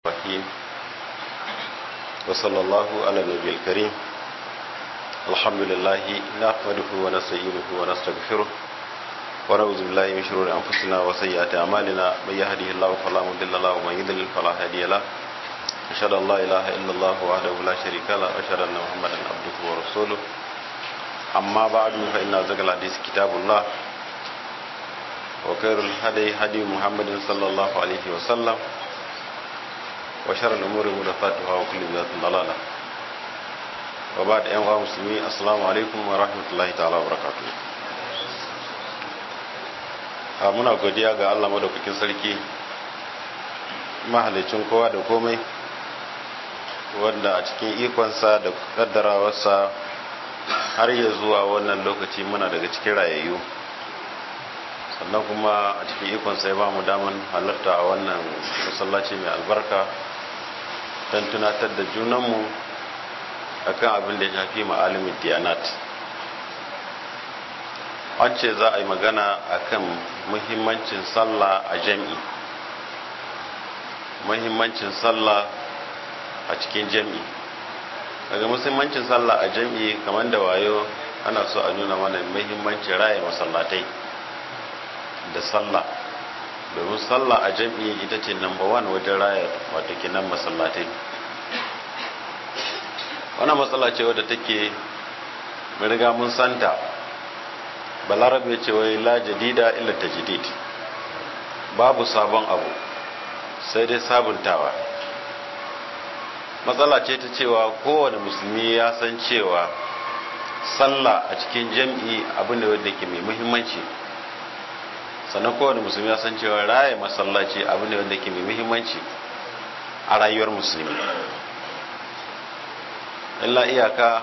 الرحيم وصلى الله على النبي الكريم الحمد لله نحمده ونستعينه ونستغفره ونعوذ بالله من شرور انفسنا وسيئات اعمالنا من يهده الله فلا مضل له ومن يضلل فلا هادي له اشهد ان لا اله الا الله وحده لا شريك له واشهد ان محمدا عبده ورسوله اما بعد فان ازكى الحديث كتاب الله وخير الهدي هدي محمد صلى الله عليه وسلم وشر الأمور محدثاتها وكل بدعة ضلالة وبعد أيها المسلمين السلام عليكم ورحمة الله تعالى وبركاته muna godiya ga Allah madaukakin sarki mahalicin kowa da komai wanda a cikin ikonsa da kaddarawarsa har ya zuwa wannan lokaci muna daga cikin rayayyu sannan kuma a cikin ikonsa ya ba mu daman halarta a wannan masallaci mai albarka don tunatar da junanmu a kan abin da ya shafi ma'alimin diyanat an ce za a yi magana a kan muhimmancin sallah a jam'i muhimmancin sallah a cikin jam'i daga muhimmancin sallah a jam'i kamar da wayo ana so a nuna mana muhimmancin raya masallatai da sallah domin sallah a jam'i ita ce number one wajen raya wato kinan masallatai wannan matsala ce wadda take riga mun santa balarabe ce wai la jadida illa tajdid babu sabon abu sai dai sabuntawa matsala ce ta cewa kowane musulmi ya san cewa sallah a cikin jam'i abu ne wanda ke mai muhimmanci sannan kowane musulmi ya san cewa raya masallaci abu ne wanda ke mai muhimmanci a rayuwar musulmi illa iyaka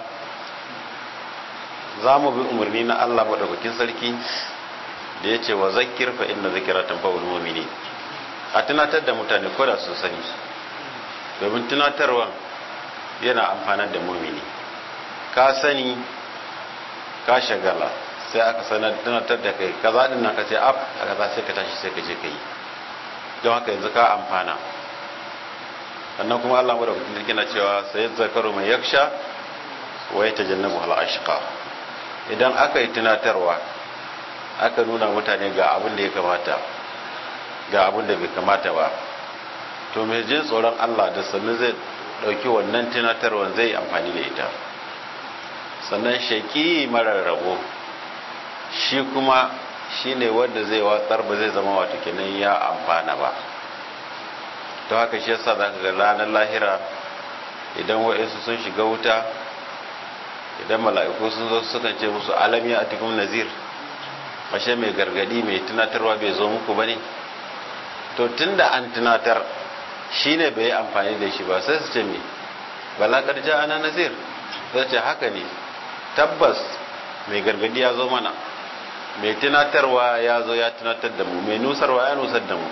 za mu bi umarni na Allah maɗaukakin sarki da ya ce wa zakir fa inna zikira tanfa'ul mu'mini a tunatar da mutane ko da sun sani domin tunatarwa yana amfanar da mumini ka sani ka shagala sai aka sanar tunatar da kai kaza din nan ka ce ab a kaza sai ka tashi sai ka je ka yi don haka yanzu ka amfana sannan kuma Allah mu da mutum na cewa sai zakaru mai yaksha wa ya tajannabu hal ashqa idan aka yi tunatarwa aka nuna mutane ga abin da ya kamata ga abin da bai kamata ba to mai jin tsoron Allah da sannan zai dauki wannan tunatarwa zai amfani da ita sannan shaki marar rabo shi kuma shi ne wanda zai watsar ba zai zama wata kenan ya amfana ba ta haka shi yasa za ka ga ranar lahira idan wa'insu sun shiga wuta idan mala'iku sun zo sukan ce musu alami a cikin nazir ashe mai gargadi mai tunatarwa bai zo muku ba ne to tun da an tunatar shi ne bai yi amfani da shi ba sai su ce me balakar ja ana nazir zai ce haka ne tabbas mai gargadi ya zo mana mai tunatarwa ya zo ya tunatar da mu mai nusarwa ya nusar da mu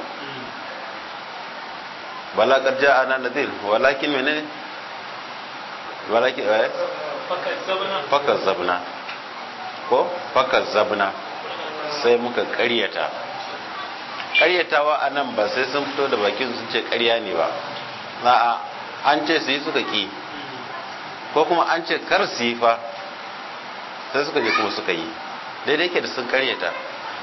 balakar ja ana nadir walakin menene walakin eh fakar zabna ko fakar zabna sai muka karyata karyatawa a nan ba sai sun fito da bakin sun ce karya ne ba a'a an ce su yi suka ki ko kuma an ce kar su yi fa sai suka je kuma suka yi daidai ke da sun karyata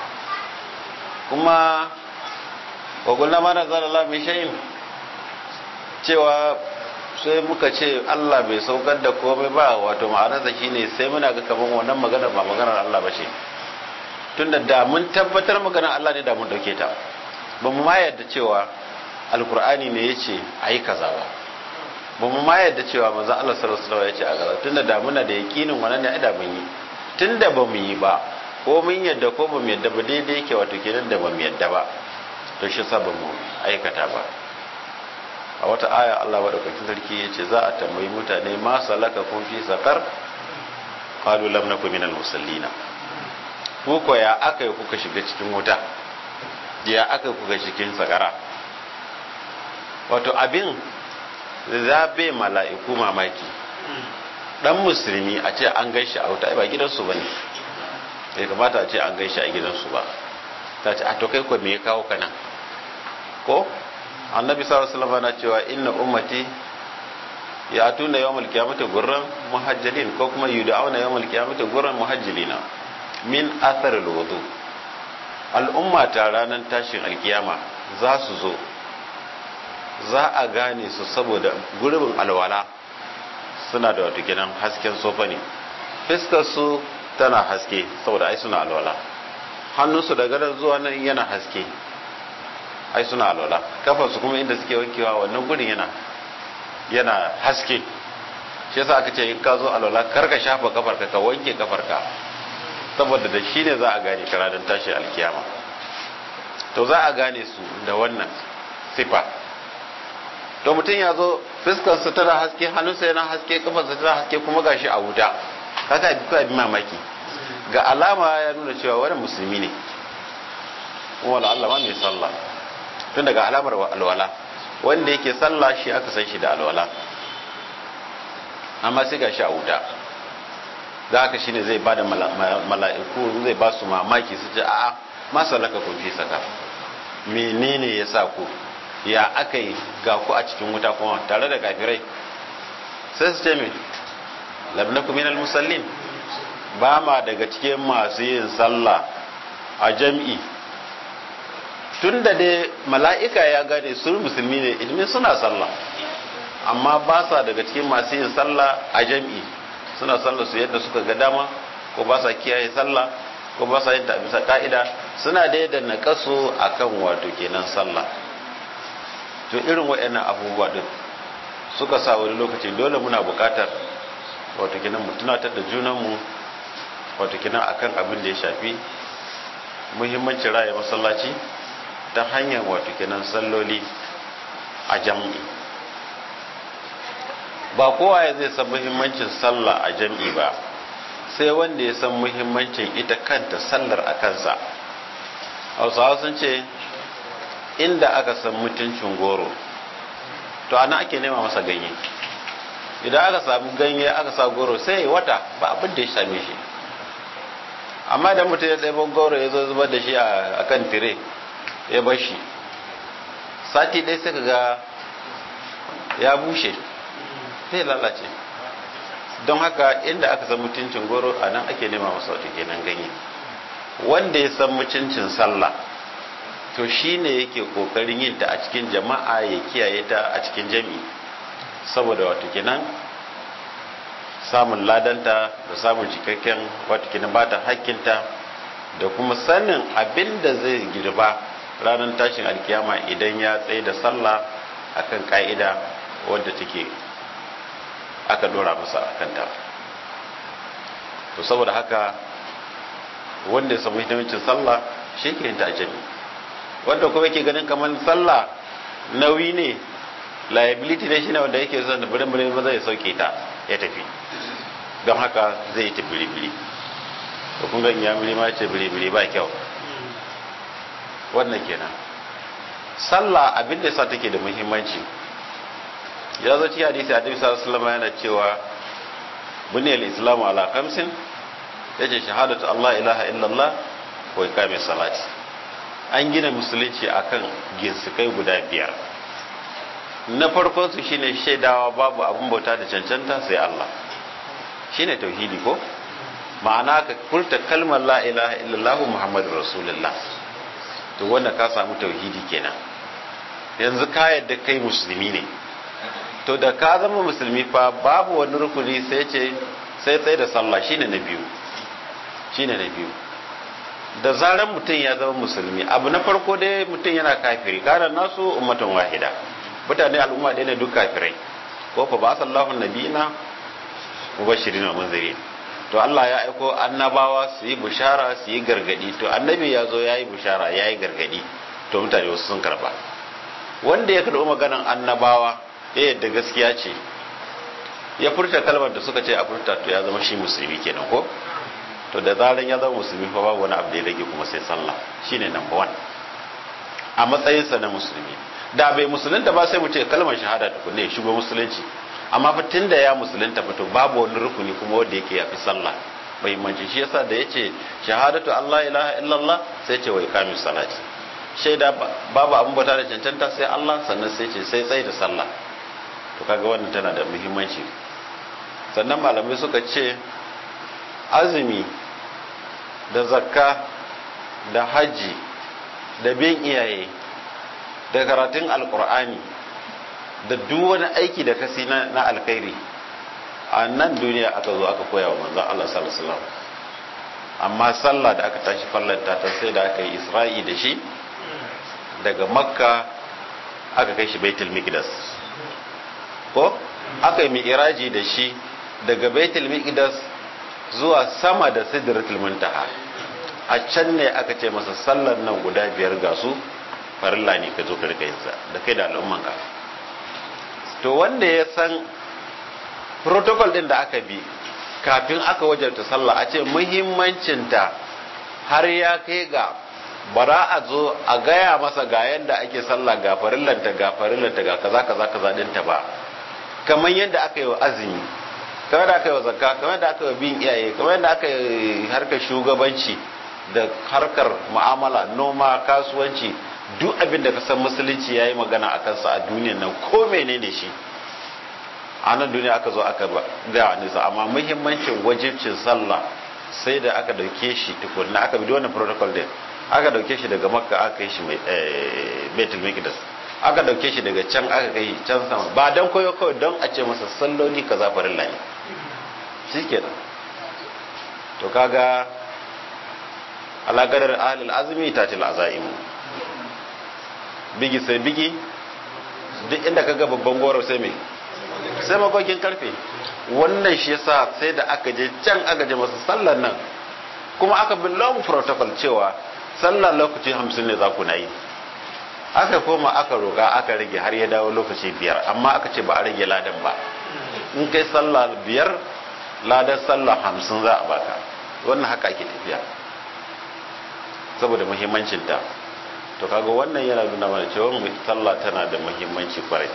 kuma wakulna mana zara mai shayin cewa sai muka ce Allah bai saukar da komai ba wato ma'anarsa shine sai muna ga kaman wannan maganar ba maganar Allah ba ce tunda da mun tabbatar maganar Allah ne da mun dauke ta ba mu ma yadda cewa alkur'ani ne ya ce a yi kaza ba ba mu ma yadda cewa manzon Allah sallallahu alaihi wasallam ya ce a kaza tunda da muna da yakinin wannan ne da mun yi tunda ba mu yi ba ko mun yadda ko ba mu yadda ba daidai yake wato kenan da ba mu yadda ba to shi sa ba mu aikata ba a wata aya Allah madaukakin sarki ya ce za a tambayi mutane ma salaka kun fi sakar qalu lam nakum minal musallina ku ko ya aka yi kuka shiga cikin wuta ya aka kuka cikin sakara wato abin zabe mala'iku mamaki dan musulmi a ce an gaishe a wuta ba gidansu bane bai kamata a ce an gaishe a gidansu ba ta ce a to kai ko me ya kawo kana ko annabi sallallahu alaihi wasallam na cewa inna ummati ya atuna yawmal qiyamati gurran muhajjalin ko kuma yud'auna yawmal qiyamati gurran muhajjalina min athar alwudu al'umma ta ranar tashin alkiyama za su zo za a gane su saboda gurbin alwala suna da wato kenan hasken sofa ne fiskar su tana haske saboda ai suna alwala hannunsu da gadar zuwa nan yana haske ai suna alwala kafarsu kuma inda suke wankewa wannan gurin yana yana haske shi yasa aka ce in ka zo alwala kar ka shafa kafarka ka wanke kafarka saboda da shi ne za a gane ka ranar tashi alkiyama to za a gane su da wannan sifa to mutum ya zo fuskarsa tana haske hannunsa yana haske kafarsa tana haske kuma gashi a wuta kaga bi abin mamaki ga alama ya nuna cewa wani musulmi ne kuma wala Allah ma mai sallah tun daga alamar alwala wanda yake sallah shi aka san shi da alwala amma sai gashi a wuta da haka shine zai bada mala'iku zai ba su mamaki su ce a'a ma salaka kun fi saka menene ya sa ku ya aka yi ga ku a cikin wuta kuma tare da kafirai sai su ce me labnakum minal musallin ba ma daga cikin masu yin sallah a jam'i tun da dai mala'ika ya gane su musulmi ne ilmin suna sallah amma ba sa daga cikin masu yin sallah a jam'i suna sallah su yadda suka ga dama ko ba sa kiyaye sallah ko ba sa yin ta bisa ka'ida suna dai da naƙasu a kan wato kenan sallah to irin waɗannan abubuwa din suka sa wani lokaci dole muna buƙatar wato kenan mu tunatar da junanmu wato kenan akan abin da ya shafi muhimmancin raya masallaci ta hanyar wato kenan salloli a jam'i ba kowa ya zai san muhimmancin sallah a jam'i ba sai wanda ya san muhimmancin ita kanta sallar a kansa hausawa sun ce inda aka san mutuncin goro to ana ake nema masa ganye idan aka samu ganye aka sa goro sai wata ba abin da ya same shi amma da mutum ya ɗaiban goro ya zo zubar da shi a kan tire ya bar shi sati ɗaya sai ga ya bushe sai lalace don haka inda aka san mutuncin goro a nan ake nema masa wata kenan ganye wanda ya san mutuncin sallah to shi ne yake kokarin yin ta a cikin jama'a ya kiyaye ta a cikin jami'i saboda wata kenan samun ladanta da samun cikakken wata kenan ba ta hakkinta da kuma sanin abin da zai girba ranar tashin alkiyama idan ya tsaye da sallah akan ka'ida wadda take aka dora masa a kanta to saboda haka wanda ya samu hidimcin sallah shi ke ta jami wanda kuma yake ganin kamar sallah nauyi ne liability ne shi ne wanda yake son da birin maza ya sauke ta ya tafi don haka zai yi ta biri-biri to kun ga inyamiri ma ce biri-biri ba kyau wannan kenan sallah abin da sa take da muhimmanci ya zo cikin hadisi a sallallahu alaihi wasallam yana cewa buniyal islamu ala khamsin yace shahadatu Allah ilaha illallah wa iqami salati an gina musulunci akan ginsikai guda biyar na farkon su shine shaidawa babu abun bauta da cancanta sai Allah shine tauhidi ko ma'ana ka furta kalmar la ilaha illallah muhammadur rasulullah to wanda ka samu tauhidi kenan yanzu ka yadda kai musulmi ne to da ka zama musulmi fa babu wani rukuni sai ce sai tsaye da sallah shine na biyu shine na biyu da zaran mutum ya zama musulmi abu na farko dai mutum yana kafiri kana nasu ummatan wahida mutane al'umma ɗaya ne duk kafirai ko fa ba sallahu nabiyina mubashirin wa munzirin to Allah ya aiko annabawa su yi bushara su yi gargadi to annabi ya zo ya yi bushara ya yi gargadi to mutane wasu sun karba wanda ya karɓi maganan annabawa ya yadda gaskiya ce ya furta kalmar da suka ce a furta to ya zama shi musulmi kenan ko to da zaran ya zama musulmi fa babu wani abu da ya rage kuma sai sallah shine number one a matsayinsa na musulmi da bai musulunta ba sai mu ce kalmar shahada tukunne ya shigo musulunci amma fa tunda ya musulunta fa to babu wani rukuni kuma wanda yake yafi sallah muhimmanci shi yasa da yace shahadatu Allah ilaha illallah sai ce wa iqamis salati shaida babu abin bauta da cancanta sai Allah sannan sai ce sai tsaye da sallah to kaga wannan tana da muhimmanci sannan malamai suka ce azumi da zakka da hajji da bin iyaye da karatun alkur'ani da duk wani aiki da kasi na alkhairi a nan duniya aka zo aka koya wa manzon Allah sallallahu alaihi wasallam amma sallah da aka tashi fallanta ta sai da aka yi isra'i da shi daga makka aka kai shi baitul miqdas ko aka yi mi'raji da shi daga baitul miqdas zuwa sama da sidratul muntaha a can ne aka ce masa sallar nan guda biyar ga su farilla ne ka zo ka rika yinsa da kai da al'umman ka to wanda ya san protocol din da aka bi kafin aka wajarta sallah a ce muhimmancinta har ya kai ga bara a zo a gaya masa ga yadda ake sallah ga farillanta ga farillanta ga kaza kaza kaza dinta ba kamar yadda aka yi wa azumi kamar da aka yi wa zakka kamar da aka yi wa bin iyaye kamar da aka yi harkar shugabanci da harkar mu'amala noma kasuwanci duk abin da ka san musulunci ya yi magana a kansa a duniyan nan ko menene shi a nan duniya aka zo aka ga nisa amma muhimmancin wajibcin sallah sai da aka dauke shi tukunna aka bi wannan protocol din aka dauke shi daga makka aka yi shi mai betul mikdas aka dauke shi daga can aka kai can sama ba dan koyo kawai don a ce masa salloli kaza farilla ne shikenan to kaga alaƙadar ahlul azmi tatil azaim bigi sai bigi duk inda kaga babban goro sai me sai makokin karfe wannan shi yasa sai da aka je can aka je masa sallar nan kuma aka bi long protocol cewa sallar lokaci hamsin ne za ku na yi aka koma aka roƙa aka rage har ya dawo lokaci biyar amma aka ce ba a rage ladan ba in kai sallah biyar ladan sallah hamsin za a baka wannan haka ake tafiya saboda muhimmancinta to kaga wannan yana nuna mana cewa sallah tana da muhimmanci kwarai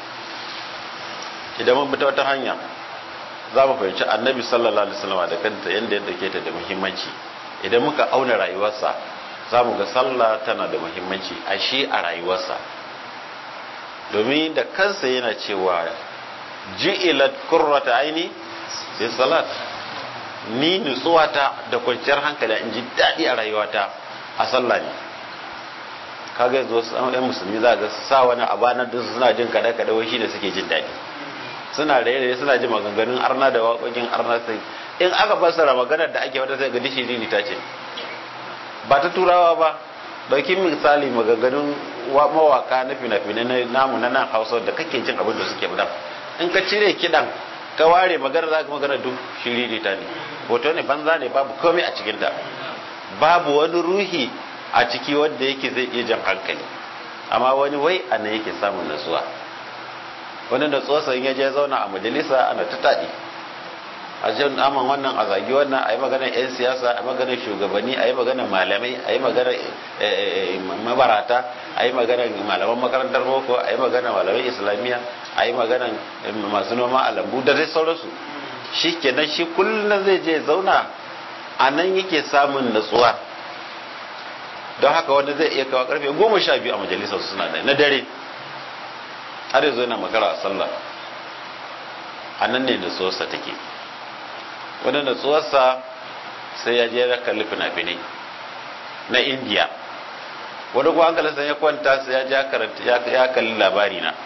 idan mun bi ta wata hanya za mu fahimci annabi sallallahu alaihi wasallam da kanta yanda ya dauke ta da muhimmanci idan muka auna rayuwarsa za mu ga sallah tana da muhimmanci a shi a rayuwarsa domin da kansa yana cewa ji'ilat qurrata aini bi salat ni nutsuwata da kwanciyar hankali in ji daɗi a rayuwata a sallah ne kaga yanzu wasu ɗan musulmi za ga sa wani abanar da suna jin kaɗe kaɗe wai shi da suke jin daɗi suna raye suna jin maganganun arna da waƙoƙin arna sai in aka fassara maganar da ake wata sai ga dishi dini ta ce ba ta turawa ba dauki misali maganganun mawaka na fina-finai na namu na nan hausa da kake jin abin da suke budan in ka cire kiɗan ka ware magana za ka magana duk shiriri ta ne hoto ne banza ne babu komai a cikinta babu wani ruhi a ciki wanda yake zai iya jan hankali amma wani wai a nan yake samun natsuwa wani natsuwa sai ya je zauna a majalisa ana ta taɗi a jan aman wannan a zagi wannan a yi maganar 'yan siyasa a yi maganar shugabanni a yi maganar malamai a yi maganar mabarata a yi maganar malaman makarantar boko a yi maganar malamai islamiyya a yi maganar masu noma a lambu da dai sauransu shi kenan shi kullum zai je zauna a nan yake samun natsuwa don haka wanda zai iya kawo karfe goma sha biyu a majalisar suna da na dare har yanzu yana makara a sallah a nan ne natsuwarsa take wani natsuwarsa sai ya je ya kalli fina-finai na indiya wani kuma hankalinsa ya kwanta sai ya je ya kalli labari na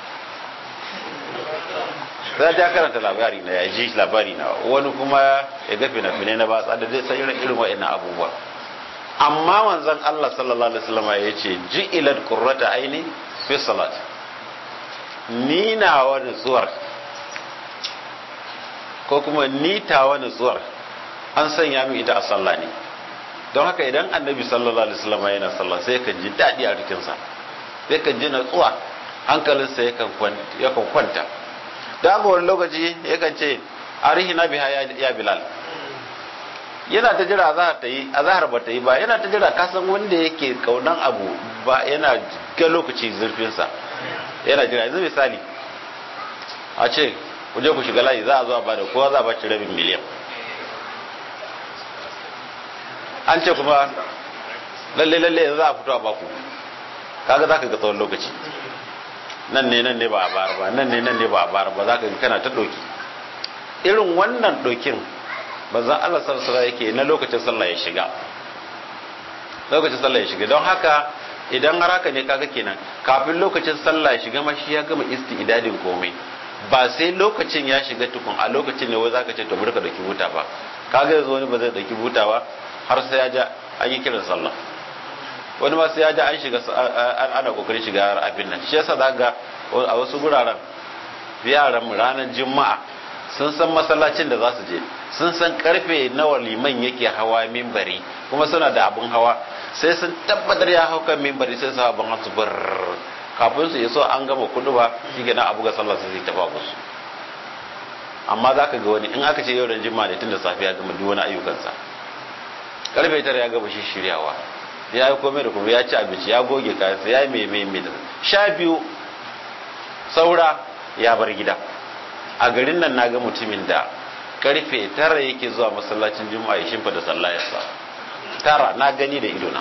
sai ya karanta labari na ya ji labari na wani kuma ya ga fina-finai na batsa da zai san irin irin wa'annan abubuwa amma manzon Allah sallallahu alaihi wasallam ya ce ji'ilat qurrata aini fi salat ni na wani tsuwar ko kuma ni ta wani tsuwar an sanya min ita a sallah ne don haka idan annabi sallallahu alaihi wasallam yana sallah sai kan ji daɗi a jikinsa sai kan ji natsuwa hankalinsa yakan kwanta da haka wani lokaci yakan ce arihina biha ya bilal yana ta jira azahar ta yi azahar ba ta yi ba yana ta jira kasan wanda yake kaunan abu ba yana ga lokaci zurfinsa yana jira yanzu misali a ce ku je ku shiga layi za a zo a bada kowa za a baci rabin miliyan an ce kuma lalle lalle yanzu za a fito a baku kaga zaka ga tsawon lokaci nan ne nan ne ba a bar ba nan ne nan ne ba a bar ba zaka ga kana ta doki irin wannan dokin manzon Allah sallallahu alaihi yake na lokacin sallah ya shiga lokacin sallah ya shiga don haka idan har haka ne kaga kenan kafin lokacin sallah ya shiga ma shi ya gama istidadin komai ba sai lokacin ya shiga tukun a lokacin ne wai zaka ce to burka dauki buta ba kaga yanzu wani ba zai dauki buta ba har sai ya ja an yi kiran sallah wani ma sai ya ja an shiga ana kokarin shiga abin nan shi yasa zaka a wasu guraren yaran ranar juma'a sun san masallacin da za su je sun san karfe nawa liman yake hawa mimbari kuma suna da abun hawa sai sun tabbatar ya hau kan mimbari sai su hawa ban hasu bar kafin su iso an gama kudu ba shi gina abu ga sallah sai ta ba musu amma za ka ga wani in aka ce yau da jima ne tun da safiya gama duk wani ayyukansa karfe tara ya gama shi shiryawa ya yi komai da kuma ya ci abinci ya goge kayansa ya yi mai mai mai sha biyu saura ya bar gida a garin nan na ga mutumin da karfe tara yake zuwa masallacin juma'a ya shimfa da sallah ya sa tara na gani da idona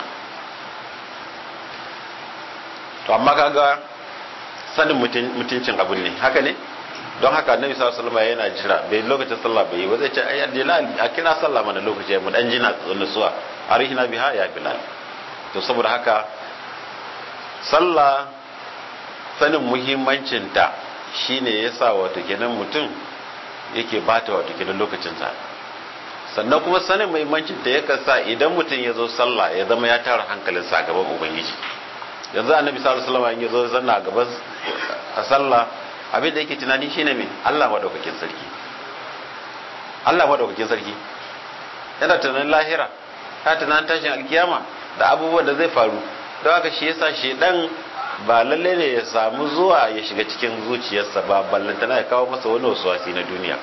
to amma kaga sanin mutuncin abin ne haka ne don haka annabi sallallahu alaihi wasallam yana jira bai lokacin sallah bai yi ba zai ce ai bilal a kira sallah mana lokaci mu dan jina nutsuwa arihina biha ya bilal to saboda haka sallah sanin muhimmancin ta shine yasa wato kenan mutum yake bata wato kenan lokacin sa sannan kuma sanin muhimmancin ta yakan sa idan mutum ya zo sallah ya zama ya tara hankalinsa a gaban ubangiji yanzu annabi sallallahu alaihi wasallam ya zo zanna a gaban a sallah abin da yake tunani shine me Allah madaukakin sarki Allah madaukakin sarki yana tunanin lahira ta tunanin tashin alkiyama da abubuwan da zai faru don haka shi yasa shedan ba lalle ne ya samu zuwa ya shiga cikin zuciyarsa ba ballantana ya kawo masa wani wasuwasi na duniya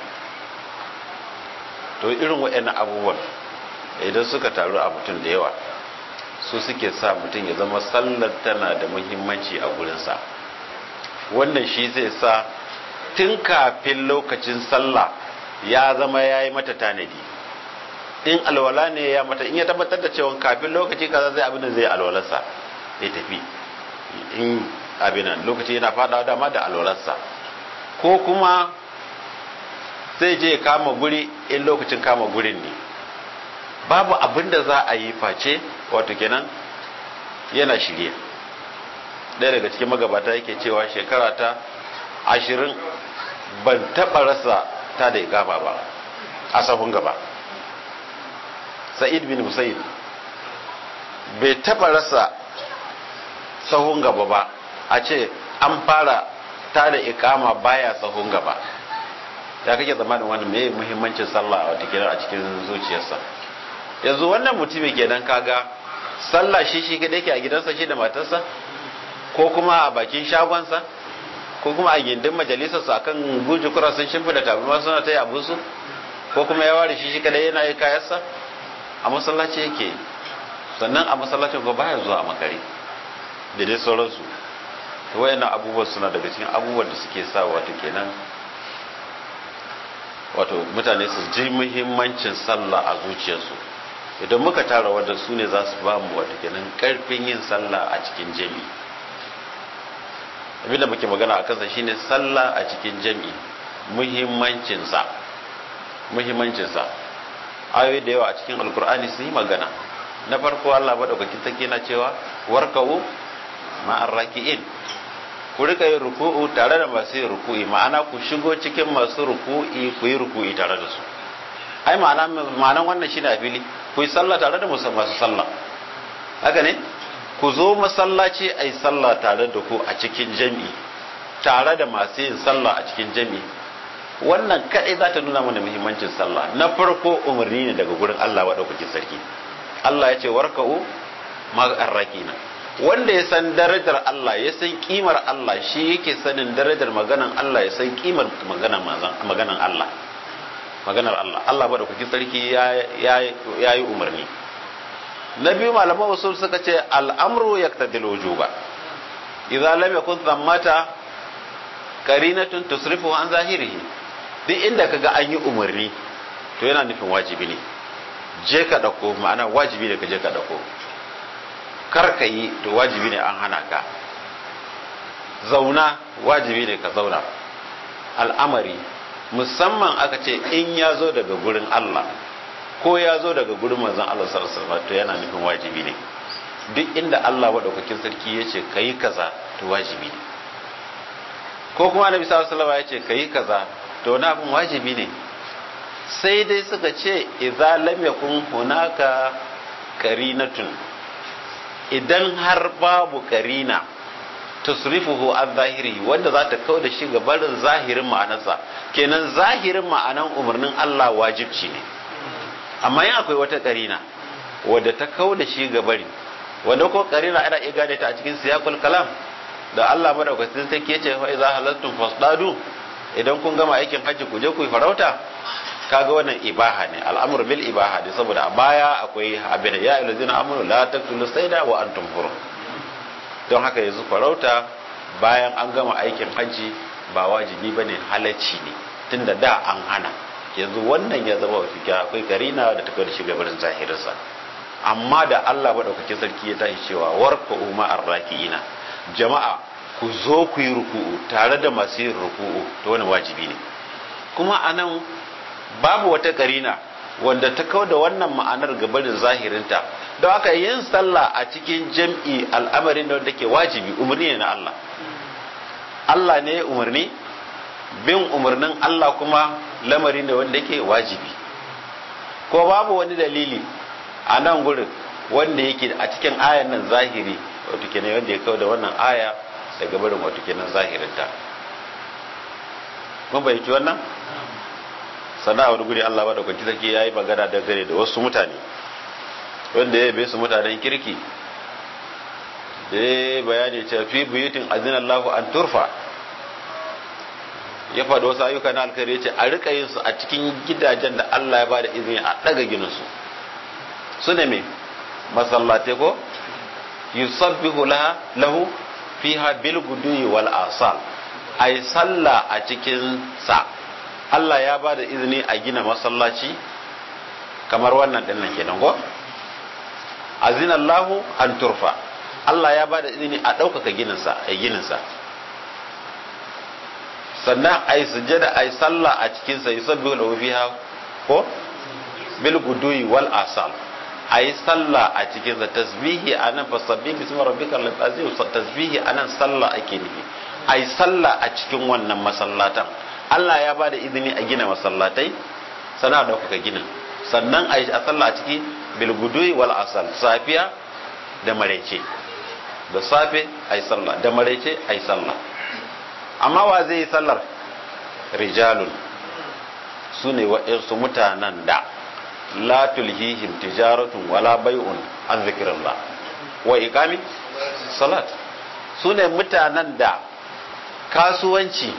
to irin waɗannan abubuwan idan suka taru a mutum da yawa su suke sa mutum ya zama sallar tana da muhimmanci a gurinsa wannan shi zai sa tun kafin lokacin sallah ya zama ya yi mata tanadi in alwala ne ya mata in ya tabbatar da cewa kafin lokaci kaza zai abin da zai alwalarsa ya tafi in abin nan lokaci yana fada dama da alwalarsa ko kuma zai je kama guri in lokacin kama gurin ne babu abin da za a yi face wato kenan yana shirye ɗaya daga cikin magabata yake cewa shekara ta ashirin ban taɓa rasa ta da igama ba a sahun gaba sa'id bin musayyib bai taɓa rasa sahun gaba ba a ce an fara ta da ikama baya sahun gaba ya kake zamanin wani mai muhimmancin sallah a a cikin zuciyarsa yanzu wannan mutumi kenan kaga sallah shi shi kadai ke a gidansa shi da matarsa ko kuma a bakin shagonsa ko kuma a gindin majalisarsa akan guji kura sun shimfi da tabarma suna ta yi abinsu ko kuma ya ware shi shi kadai yana yi kayansa a masallaci yake sannan a masallacin ko baya zuwa a makare da dai sauransu to wayannan abubuwan suna daga cikin abubuwan da suke sa wato kenan wato mutane su ji muhimmancin sallah a zuciyarsu idan muka tara wadda su ne za su ba mu wato kenan karfin yin sallah a cikin jami'i abinda muke magana a kansa shine sallah a cikin jami'i muhimmancinsa muhimmancinsa ayoyi da yawa a cikin alkur'ani sun yi magana na farko Allah madaukakin take na cewa warka'u ma'ar raki'in ku rika yin ruku'u tare da masu yin ruku'i ma'ana ku shigo cikin masu ruku'i ku yi ruku'i tare da su ai ma'ana ma'anan wannan shine a fili ku yi sallah tare da masu sallah haka ne ku zo masallaci a yi sallah tare da ku a cikin jami'i tare da masu yin sallah a cikin jami'i wannan kadai za ta nuna mana muhimmancin sallah na farko umarni ne daga gurin Allah wa sarki Allah ya ce warka'u ma'arrakina wanda ya san darajar Allah ya san kimar Allah shi yake sanin darajar maganan Allah ya san kimar maganan maganan Allah maganar Allah Allah ba da kuki sarki ya yi umarni na biyu malaman usul suka ce al'amru yaktadil wujuba idza lam yakun thammata qarinatun tusrifu an zahirihi duk inda kaga an yi umarni to yana nufin wajibi ne je ka dauko ma'ana wajibi ne ka je ka dauko kar ka yi to wajibi ne an hana ka zauna wajibi ne ka zauna al'amari musamman aka ce in ya zo daga gurin Allah ko ya zo daga gurin manzon Allah sallallahu alaihi wasallam to yana nufin wajibi ne duk inda Allah madaukakin sarki ya ce kayi kaza to wajibi ne ko kuma annabi sallallahu alaihi wasallam ya ce kayi kaza to wani abin wajibi ne sai dai suka ce idza lam yakun hunaka qarinatun idan har babu qarina tusrifuhu an zahiri wanda za ta kau da shi ga barin zahirin ma'anarsa kenan zahirin ma'anan umarnin Allah wajibci ne amma yin akwai wata karina wadda ta kau da shi ga bari wanda ko karina ana iya gane ta a cikin siyakul kalam da Allah madaukakin sarki yace fa idza halaltum fasdadu idan kun gama aikin hajji ku je ku yi farauta kaga wannan ibaha ne al'amru bil ibaha ne saboda a baya akwai abin ya ayyuhallazina amanu la taqtulu sayda wa antum hurum don haka yanzu farauta bayan an gama aikin hajji ba wajibi ba ne halacci ne tun da da an hana yanzu wannan ya zama wafi akwai karina da ta da shiga barin zahirinsa amma da Allah maɗaukakin sarki ya tashi cewa warka umma arraki'ina jama'a ku zo ku yi ruku'u tare da masu yin ruku'u to wani wajibi ne kuma anan babu wata karina wanda ta kau da wannan ma'anar gabarin zahirinta don haka yin sallah a cikin jam'i al'amarin da wanda ke wajibi umarni ne na Allah Allah ne umarni bin umarnin Allah kuma lamarin da wanda ke wajibi ko babu wani dalili a nan gurin wanda yake a cikin ayan nan zahiri wato kenan wanda ya kau da wannan aya daga barin wato kenan zahirinta mun bayyaci wannan sana wani guri Allah ba da kwanci sarki ya yi magana dangane da wasu mutane wanda ya yabe su mutanen kirki da ya bayani cewa fi buyutin azinan lahu an turfa ya faɗi wasu ayyuka na alkhairi ce a rika yin su a cikin gidajen da Allah ya ba da izini a ɗaga ginin su su ne me masallatai ko yusabbihu laha lahu fiha bil guduyi wal asal ay sallah a cikin sa Allah ya ba da izini a gina masallaci kamar wannan din nan kenan ko azinallahu an turfa Allah ya ba da izini a ɗaukaka gininsa a gininsa sannan a yi sujjada a yi sallah a cikinsa yi sabbi da fiha ko bil guduyi wal asal a yi sallah a cikinsa tasbihi a nan fasabbi bismi rabbika azim tasbihi a nan sallah ake nufi a yi sallah a cikin wannan masallatan Allah ya ba da izini a gina masallatai sana da kuka ginin sannan a yi a sallah a ciki bilgudui wal asal safiya da maraice da safe a yi sallah da maraice a yi sallah amma wa zai yi sallar rijalun su ne waɗansu mutanen da la tulhihim tijaratun wala bai'un an zikirillah wa iqami salat su ne mutanen da kasuwanci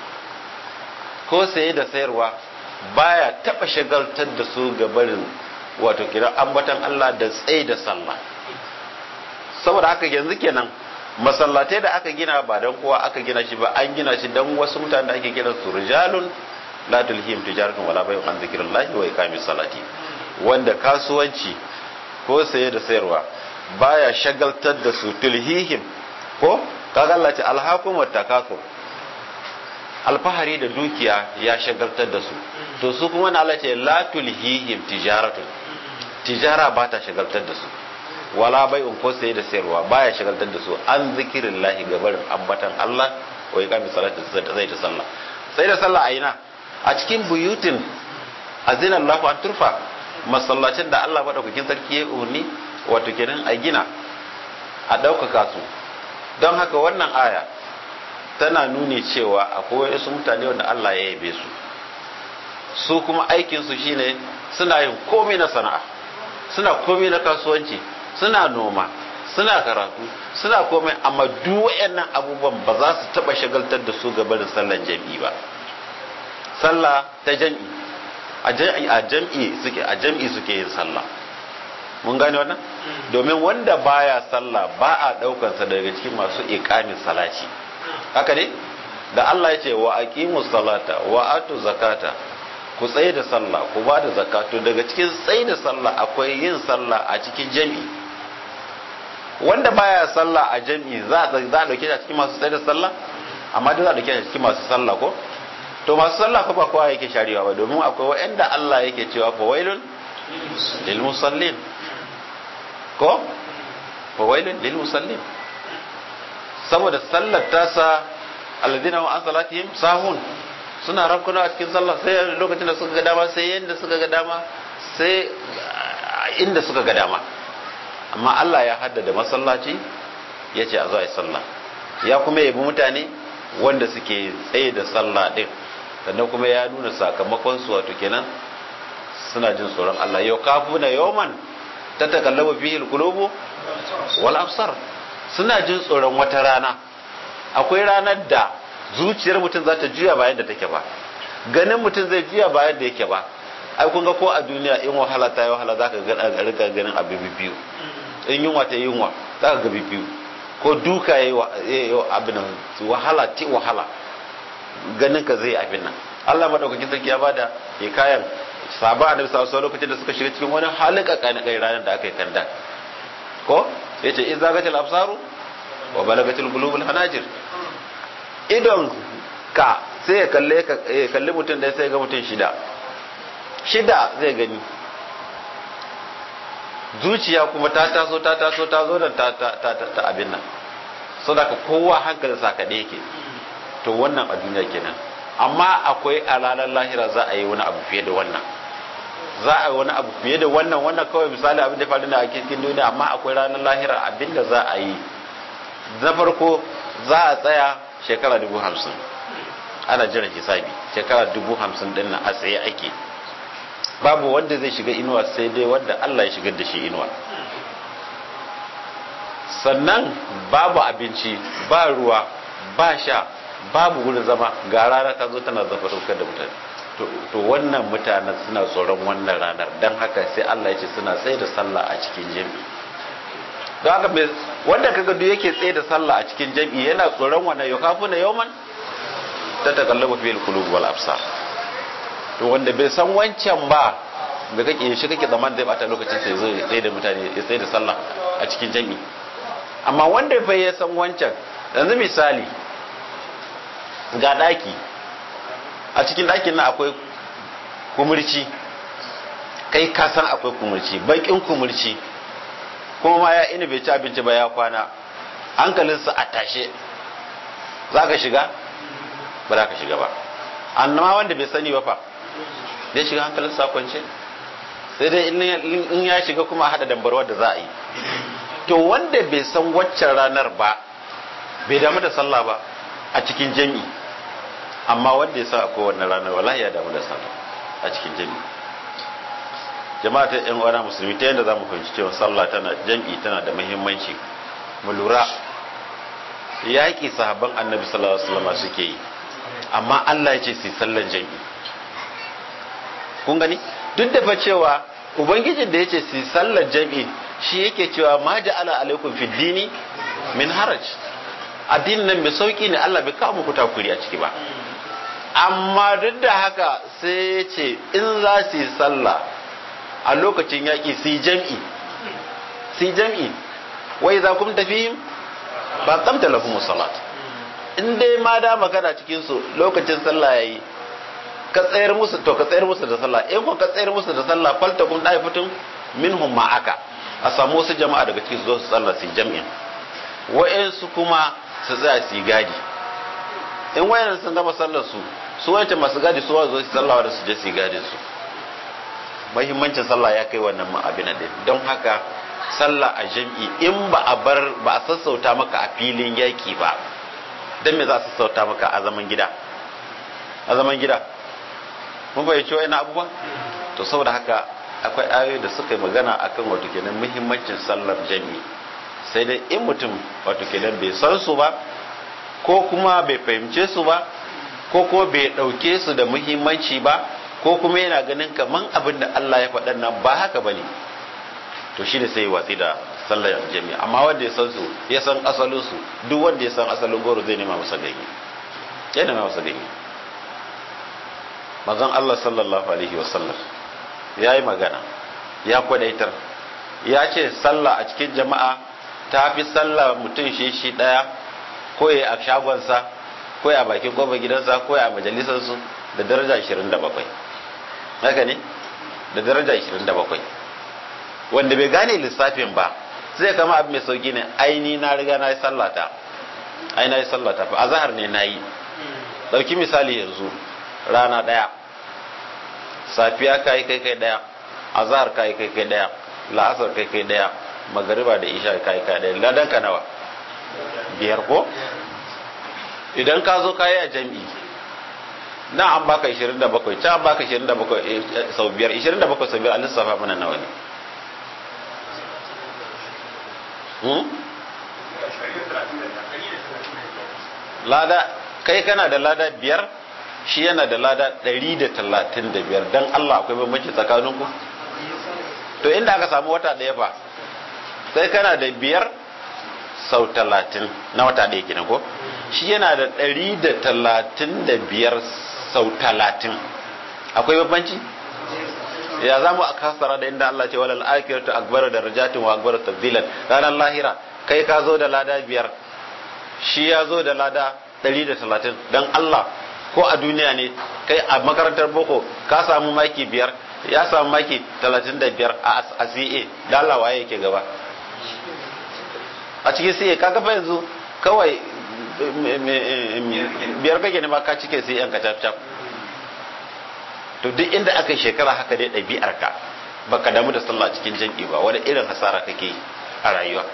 ko saye da sayarwa baya taba shagaltar da su ga barin wato kira ambatan Allah da tsaye da sallah saboda haka yanzu kenan masallatai da aka gina ba dan kowa aka gina shi ba an gina shi dan wasu mutanen da ake kiran su rijalun la tulhim tijaratun wala bay'un an zikrillahi wa iqamis salati wanda kasuwanci ko saye da sayarwa baya shagaltar da su tulhihim ko kaga Allah ce alhaqum wat takathur alfahari da dukiya ya shagaltar da su to su kuma na Allah ce la tulhihim tijaratun tijara ba ta shagaltar da su wala bai'un ko saye da sayarwa baya shagaltar da su an zikirin lahi gabarin ambatan Allah wa iqami salati zai ta sallah sai da sallah aina a cikin buyutin azina Allah an turfa masallacin da Allah madaukakin sarki ya umarni wato kenan a gina a ɗaukaka su don haka wannan aya tana nuni cewa akwai wasu mutane wanda Allah ya yabe su su kuma aikinsu shine suna yin komai na sana'a suna komai na kasuwanci suna noma suna karatu suna komai amma duk wayannan abubuwan ba za su taba shagaltar da su ga barin sallan jami'i ba sallah ta jami'i a jami'i a jami'i suke a jami'i suke yin sallah mun gane wannan domin wanda baya sallah ba a daukansa daga cikin masu iqamin salati haka ne da Allah ya ce wa aqimu salata wa atu zakata ku tsaye da sallah ku ba da zakatu daga cikin tsaye da sallah akwai yin sallah a cikin jami'i wanda baya sallah a jami'i za a za a dauke shi a cikin masu tsaye da sallah amma da za a dauke shi a cikin masu sallah ko to masu sallah ko ba kowa yake sharewa ba domin akwai wa'anda Allah yake cewa fa wailun lil musallin ko fa wailun lil musallin saboda sallar tasa alladhina wa an salatihim sahun suna rankuna a cikin sallah sai lokacin da suka ga dama sai yanda suka ga dama sai inda suka ga dama amma Allah ya haddada masallaci ya ce a zo a yi sallah ya kuma yabi mutane wanda suke tsaye da sallah din sannan kuma ya nuna sakamakon su wato kenan suna jin tsoron Allah yau kafuna yawman ta takallaba fihi alqulubu wal absar suna jin tsoron wata rana akwai ranar da zuciyar mutum za ta juya bayan da take ba ganin mutum zai juya bayan da yake ba ai kun ga ko a duniya in wahala ta yi wahala za ka ga rika ganin abu biyu in yunwa ta yi yunwa za ka ga biyu ko duka ya yi abin wahala ti wahala ganin ka zai abin nan Allah madaukakin sarki ya bada hikayan sahaba annabi sallallahu alaihi lokacin da suka shiga cikin wani halin kakani kai ranar da aka yi kanda ko yace idza gatil absaru wa balagatil qulubul hanajir idon ka sai ya kalle ka ya kalli mutum da sai ga mutum shida shida zai gani zuciya kuma ta taso ta taso ta zo da ta ta ta ta abin nan saboda kowa hankalin sa kaɗai yake to wannan a duniya kenan amma akwai a ranar lahira za a yi wani abu fiye da wannan za a yi wani abu fiye da wannan wannan kawai misali abin da faru da a cikin duniya amma akwai ranar lahira abin da za a yi na farko za a tsaya shekara dubu hamsin ana jiran hisabi shekara dubu hamsin din nan a tsaye ake babu wanda zai shiga inuwa sai dai wanda Allah ya shigar da shi inuwa sannan babu abinci ba ruwa ba sha babu wurin zama ga rana ta zo tana zafarukar da mutane to wannan mutanen suna tsoron wannan ranar don haka sai Allah ya ce suna tsaye da sallah a cikin jami'i don haka wanda kaga duk yake tsaye da sallah a cikin jami'i yana tsoron wannan yau kafu na yauman ta takallabu fil qulub wal absar to wanda bai san wancan ba da kake shi kake zaman zai bata lokacin sai zo tsaye da mutane ya tsaye da sallah a cikin jami'i amma wanda bai ya san wancan yanzu misali ga daki a cikin dakin nan akwai kumurci kai ka san akwai kumurci bakin kumurci kuma ma ya ina bai ci abinci ba ya kwana hankalinsa a tashe za ka shiga ba za ka shiga ba annama wanda bai sani ba fa zai shiga hankalinsa kwance sai dai in ya shiga kuma hada dambarwar da za a yi to wanda bai san waccan ranar ba bai damu da sallah ba a cikin jami'i amma wanda ya sa a kowane ranar wallahi ya damu da sallah a cikin jami'i jama'a ta yan uwana musulmi ta yadda za mu fahimci cewa sallah tana jami'i tana da muhimmanci mu lura yaƙi sahabban annabi sallallahu alaihi wasallam suke yi amma Allah ya ce su sallan jami'i kun gani duk da fa cewa ubangijin da ya ce su sallan jami'i shi yake cewa ma ja'ala alaikum fid dini min haraj addinin nan mai sauki ne Allah bai kawo muku takuri a ciki ba amma duk da haka sai ya ce in za su yi sallah a lokacin yaƙi su yi jam'i su yi jam'i wai za kuma tafi ba kamta lafi salat in dai ma da magana cikin su lokacin sallah yayi ka tsayar musu to ka tsayar musu da sallah in ko ka tsayar musu da sallah falta kun dai fitun minhum ma'aka a samu wasu jama'a daga cikin su zo su sallah su jam'in wa'ansu kuma su tsaya su gadi in wayan sun gama sallar su su wayanta masu gadi su zo su sallah da su je su gadi su muhimmancin sallah ya kai wannan abin din don haka sallah a jam'i in ba a bar ba a sassauta maka a filin yaki ba dan me za a sassauta maka a zaman gida a zaman gida mun fahimci wa'ina abubuwa to saboda haka akwai ayoyi da suka yi magana akan wato kenan muhimmancin sallar jam'i sai dai in mutum wato kenan bai san su ba ko kuma bai fahimce su ba ko kuma bai ɗauke su da muhimmanci ba ko kuma yana ganin kaman abin da Allah ya faɗa nan ba haka ba ne to shi ne sai watsi da sallar jami'a amma wanda ya san su ya san asalin su duk wanda ya san asalin goro zai nema masa ganye ya nema masa ganye manzon Allah sallallahu alaihi wasallam ya yi magana ya kwadaitar ya ce sallah a cikin jama'a ta fi sallah mutum shi shi daya ko ya a shagonsa ko ya a bakin kofar gidansa ko ya a majalisarsu da daraja 27 haka ne da daraja 27 wanda bai gane lissafin ba zai kama abu mai sauki ne aini na riga na yi sallata ai na yi sallata fa azhar ne na yi dauki misali yanzu rana daya safiya kai kai kai daya azhar kai kai kai daya la'asar kai kai daya magariba da isha kai kai daya ladan ka nawa biyar ko idan ka zo kayi a jam'i na an baka 27 ta an baka 27 sau biyar 27 sau biyar a lissafa mana nawa ne lada kai kana da lada biyar shi yana da lada 135 don Allah akwai bambanci tsakaninku to inda aka samu wata ɗaya fa sai kana da biyar sau talatin na wata ɗaya kenan ko shi yana da ɗari da talatin da biyar sau talatin akwai bambanci ya za mu a kasara da inda Allah ce walal akiratu akbar da rajatin wa akbar tabdilan ranar lahira kai ka zo da lada biyar shi ya zo da lada ɗari da talatin don Allah ko a duniya ne kai a makarantar boko ka samu maki biyar ya samu maki talatin da biyar a CA da Allah waye yake gaba a cikin CA ka kafa yanzu kawai biyar kake ne ma ka cike sai yan ka cap to duk inda aka shekara haka dai ɗabi'ar ka baka damu da sallah cikin jam'i ba wani irin hasara kake a rayuwa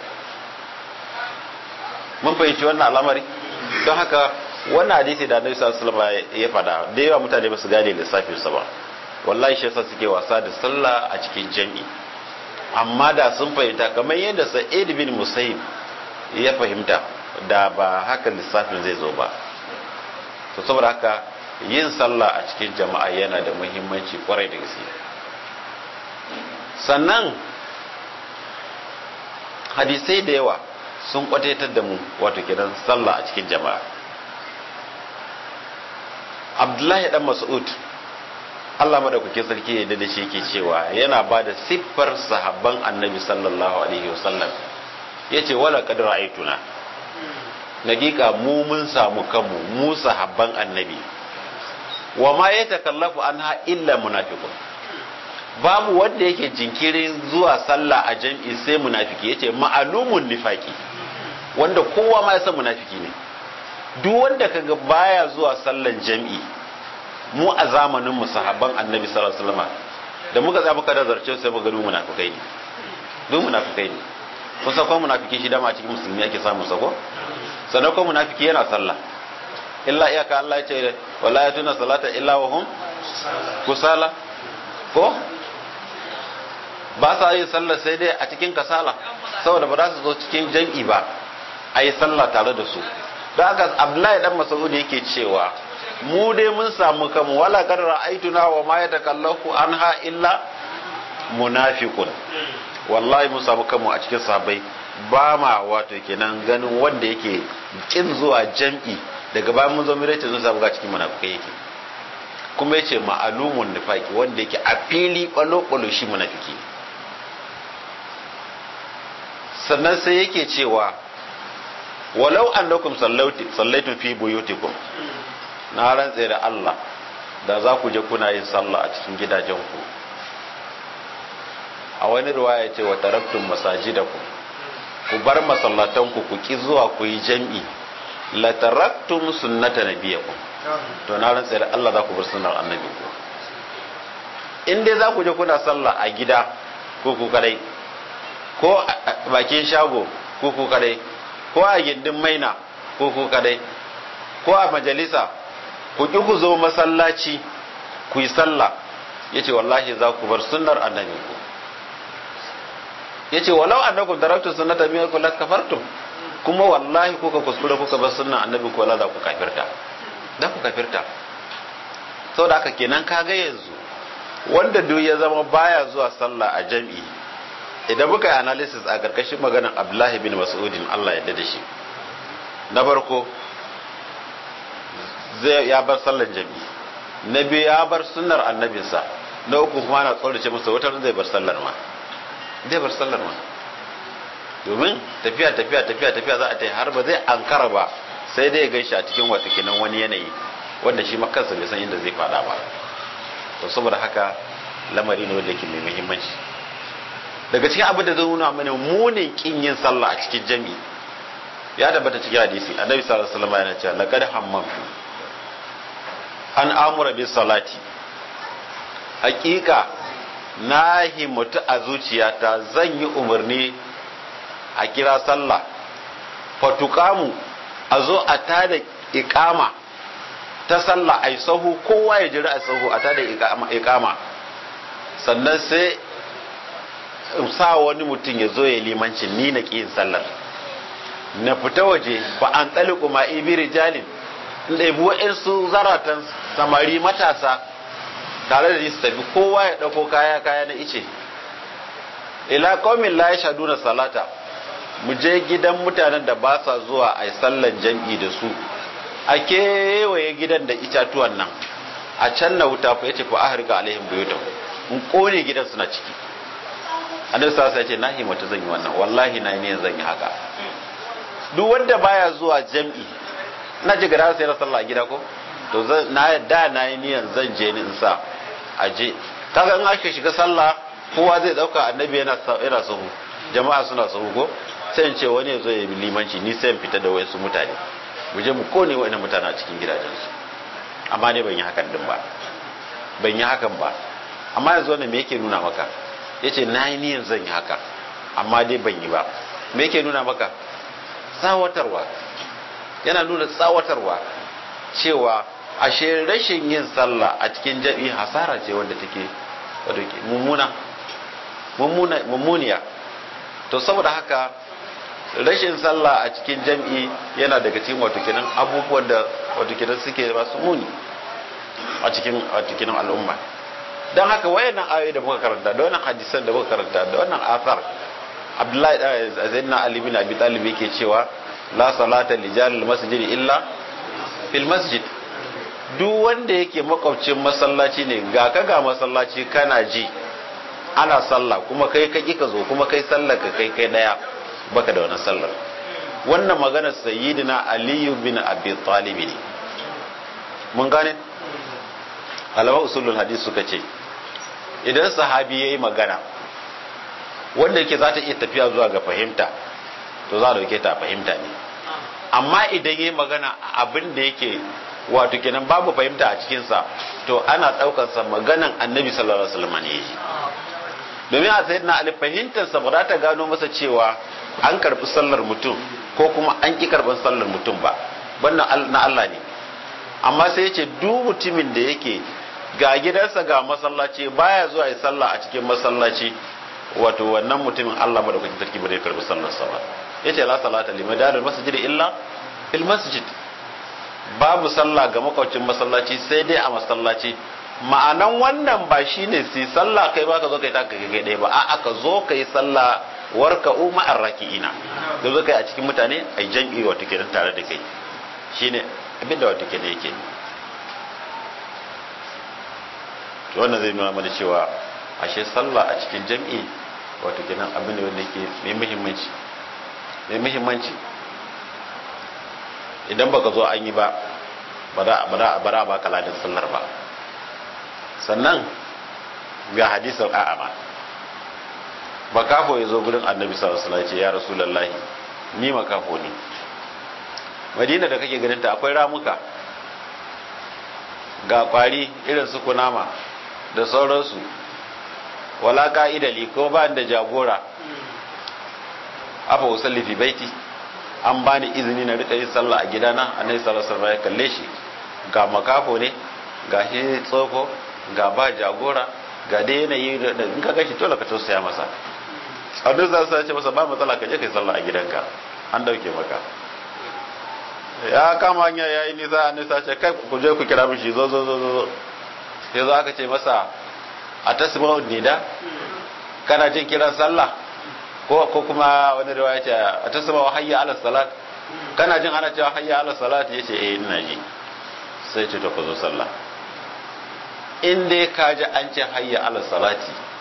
mun fahimci wannan al'amari don haka wannan hadisi da annabi sallallahu alaihi wasallam ya faɗa da yawa mutane ba su gane lissafin sa ba wallahi shi yasa suke wasa da sallah a cikin jam'i amma da sun fahimta kamar yadda sa'id bin musayyib ya fahimta da ba haka lissafin zai zo ba to saboda haka yin sallah a cikin jama'a yana da muhimmanci kwarai da gaske sannan hadisai da yawa sun kwataitar da mu wato kenan sallah a cikin jama'a abdullahi dan mas'ud Allah madaukakin sarki ya da shi yake cewa yana ba da siffar sahabban annabi sallallahu alaihi wasallam yace wala qad ra'aytuna nagiƙa mu mun samu kanmu mu sahabban annabi wa ma yatakallafu anha illa munafiqun babu wanda yake jinkirin zuwa sallah a jam'i sai munafiki yace ma'alumun nifaki wanda kowa ma ya san munafiki ne duk wanda kaga baya zuwa sallan jam'i mu a zamanin mu sahabban annabi sallallahu alaihi wasallam da muka za muka da zarce sai muga duk munafikai ne duk munafikai ne kun san ko munafiki shi dama cikin musulmi ake samu sako sannan ko munafiki yana sallah illa iyaka Allah ya ce wala yatuna salata illa wa hum kusala ko ba sa yin sallah sai dai a cikin kasala saboda ba za su zo cikin jam'i ba a yi sallah tare da su don haka abdullahi dan masaudi yake cewa mu dai mun samu kanmu wala kad ra'aytuna wa ma yatakallafu anha illa munafiqun wallahi mun samu kanmu a cikin sahabbai ba ma wato kenan ganin wanda yake kin zuwa jam'i daga bayan mun zo mu race sun samu ga cikin munafikai yake kuma yace ma'alumun nifaqi wanda yake a fili balo balo shi munafiki sannan sai yake cewa walau annakum sallaitum fi buyutikum na rantse da Allah da za ku je kuna yin sallah a cikin gidajenku a wani riwaya ce wa taraktum masajidakum ku bar masallatanku ku ki zuwa ku yi jam'i la taraktum sunnata nabiyakum to na rantse da Allah za ku bar sunnar annabi ku in dai za ku je kuna sallah a gida ko ku kadai ko a bakin shago ko ku kadai ko a gindin maina ko ku kadai ko a majalisa ku ki ku zo masallaci ku yi sallah yace wallahi za ku bar sunnar annabi ku yace walau annakum daraktu sunnata min ku la kafartum kuma wallahi kuka kuskure kuka bar sunnar annabi ku wala za ku kafirta da ku kafirta saboda haka kenan kaga yanzu wanda duk ya zama baya zuwa sallah a jam'i idan muka yi analysis a karkashin maganar abdullahi bin mas'udin Allah ya da shi na farko zai ya bar sallar jam'i na biyu ya bar sunnar annabinsa na uku kuma na tsorace masa wata zai bar sallar ma zai bar sallar ma domin tafiya tafiya tafiya tafiya za a ta yi har ba zai ankara ba sai dai gaishe a cikin wata kinan wani yanayi wanda shi makansa bai san inda zai fada ba to saboda haka lamari ne wanda yake mai muhimmanci daga cikin abin da zai nuna mana munin kin yin sallah a cikin jami'i ya tabbata cikin hadisi annabi sallallahu alaihi wasallam yana cewa laqad hammamtu an amura bis salati hakika na himmatu a zuciyata zan yi umarni a kira sallah fatukamu a zo a tada ikama ta sallah ai sahu kowa ya jira a sahu a tada ikama sannan sai sa wani mutum ya zo ya limanci ni na ƙi sallar na fita waje ba an tsali kuma ibi rijalin in ɗabi wa'insu zaratan samari matasa tare da su tafi kowa ya ɗauko kaya kaya na ice ila qaumin la yashaduna salata mu je gidan mutanen da ba sa zuwa a sallan jam'i da su a kewaye gidan da itatuwan nan a can na wuta fa yace fa ahrika alaihim buyutahum in kone gidan suna ciki annabi sallallahu alaihi wasallam ya ce nahi mata zan yi wannan wallahi na ne zan yi haka duk wanda baya zuwa jam'i na ji gara sai na sallah a gida ko to na da na yi niyan zan je ni in sa a je kaga in aka shiga sallah kowa zai dauka annabi yana yana sahu jama'a suna sahu ko sai in ce wani ya zo ya limanci ni sai in fita da wayansu mutane mu je mu kone wa'annan mutane a cikin gidajensu amma ne ban yi hakan din ba ban yi hakan ba amma yanzu wannan me yake nuna maka yace na yi niyan zan yi haka amma dai ban yi ba me yake nuna maka tsawatarwa yana nuna tsawatarwa cewa ashe rashin yin sallah a cikin jabi hasara ce wanda take wato mummuna mummuna mummuniya to saboda haka rashin sallah a cikin jam'i yana daga cikin wato kenan abubuwan da wato kenan suke masu muni a cikin a cikin al'umma dan haka wayannan ayoyi da muka karanta da wannan hadisan da muka karanta da wannan athar Abdullahi Zainna Ali bin Abi Talib yake cewa la salata li jalil masjid illa fil masjid duk wanda yake makwabcin masallaci ne ga ka ga masallaci kana ji ana sallah kuma kai ka ka zo kuma kai sallar ka kai kai daya baka da wannan sallar wannan maganar sayyidina aliyu bin abi talib ne mun gane alama usulul hadis suka ce idan sahabi yayi magana wanda yake za ta iya tafiya zuwa ga fahimta to za a dauke ta fahimta ne amma idan yayi magana abin da yake wato kenan babu fahimta a cikinsa to ana ɗaukarsa maganan annabi sallallahu alaihi wasallam ne domin a sayyidina ali fahimtarsa ba za ta gano masa cewa an karbi sallar mutum ko kuma an ki karban sallar mutum ba wannan na Allah ne amma sai ya ce duk mutumin da yake ga gidansa ga masallaci baya zuwa ya sallah a cikin masallaci wato wannan mutumin Allah madaukakin sarki ba zai karbi sallar sa ba yace la salata liman darul masjid illa fil masjid babu sallah ga makwacin masallaci sai dai a masallaci ma'anan wannan ba shine sai sallah kai baka zo kai taka kai ɗaya ba a aka zo kai sallah warka umma arraki'ina da zo kai a cikin mutane ai jam'i wato kenan tare da kai shine abinda wato kenan yake to wannan zai nuna mana cewa ashe sallah a cikin jam'i wato kenan abin da wanda yake mai muhimmanci mai muhimmanci idan baka zo an yi ba ba za a bara ba kala da sallar ba sannan ga hadisin a'ama makafo ya zo gurin annabi sallallahu alaihi wasallam ya rasulullahi ni makafo ne madina da kake ganin ta akwai ramuka ga kwari irin su kunama da sauransu wala ka'idali ko ba da jagora afa usalli fi baiti an bani izini na rika yin sallah a gidana annabi sallallahu alaihi wasallam ya kalle shi ga makafo ne ga shi tsofo ga ba jagora ga dai yanayi da in ka gashi dole ka tausaya masa annabi sallallahu alaihi ce masa ba matsala ka je kai sallah a gidanka an dauke maka ya kama hanya ya yi nisa annabi sallallahu ce kai ku je ku kira mishi zo zo zo zo sai zo aka ce masa a tasma'u nida kana jin kiran sallah ko ko kuma wani riwaya ce a tasma wa hayya ala salat kana jin ana cewa hayya ala salat yace eh ina ji sai ce to ka zo sallah in dai ka ji an ce hayya ala salati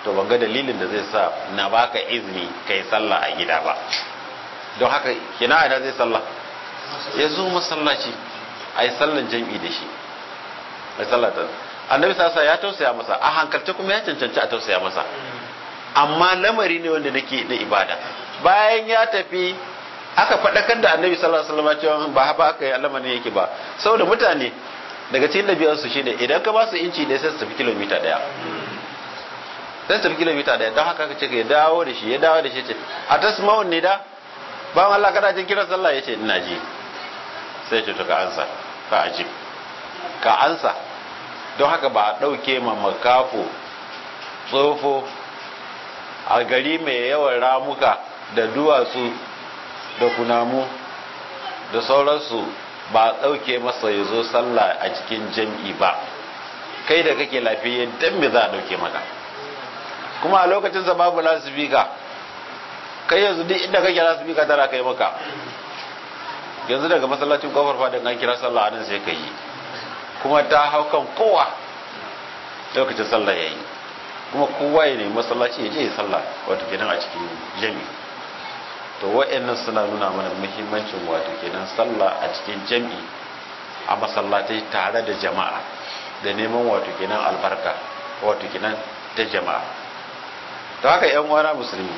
to ban ga dalilin da zai sa na baka izini kai sallah a gida ba don haka kina ina zai sallah ya zo masallaci a yi sallan jam'i da shi a sallata annabi sasa ya tausaya masa a hankalce kuma ya cancanci a tausaya masa amma lamari ne wanda nake da ibada bayan ya tafi aka faɗakar da annabi sallallahu alaihi wasallam cewa ba haka aka yi alamarin yake ba saboda mutane daga cikin ɗabi'ar su shine idan ka ba su inci da sai su tafi kilomita ɗaya sai su tafi kilomita ɗaya don haka ka ce ya dawo da shi ya dawo da shi ce a tasma'un ne da bayan Allah kana jin kiran sallah yace ina ji sai ce to ka ansa ka ajib ka ansa don haka ba a ɗauke ma makafo tsofo a gari mai yawan ramuka da duwatsu da kunamu da sauransu ba a ɗauke masa ya zo sallah a cikin jam'i ba kai da kake lafiya dan me za a ɗauke maka kuma a lokacin sa babu lasifika kai yanzu duk inda kake lasifika tana kai maka yanzu daga masallacin kofar fadin an kira sallah nan sai ka yi kuma ta hau kan kowa lokacin sallah ya yi kuma kowa ya nemi masallaci ya je ya sallah wato kenan a cikin jami to wa'annan suna nuna mana muhimmancin wato kenan sallah a cikin jami a masallatai tare da jama'a da neman wato kenan albarka wato kenan ta jama'a to haka yan uwana musulmi